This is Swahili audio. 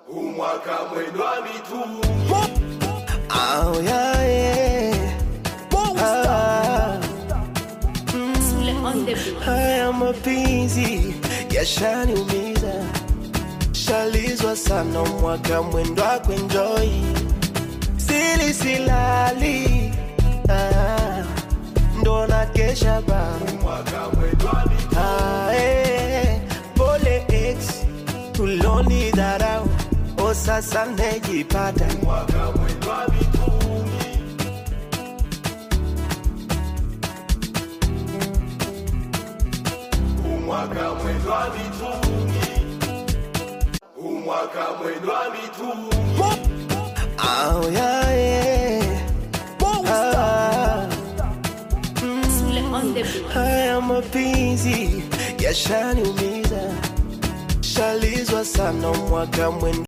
umwaka mwendwa mitungi Oh, yeah, yeah. Ah, Sule on the beat. haya mapenzi yashaniumiza, shalizwa sana mwaka mwendwa kwenjoi, sili silali ah, ndo na kesha ba umwaka mwendwa mitungi ah, eh, pole ex tuloni dharau, o sasa nejipata umwaka mwendwa mitungi umwaka mwendwa mitungi umwaka mwendwa mitungi Oh, yeah, yeah. Ah, Sule on the beat. haya mapenzi yashaniumiza, shalizwa sana mwaka mwendo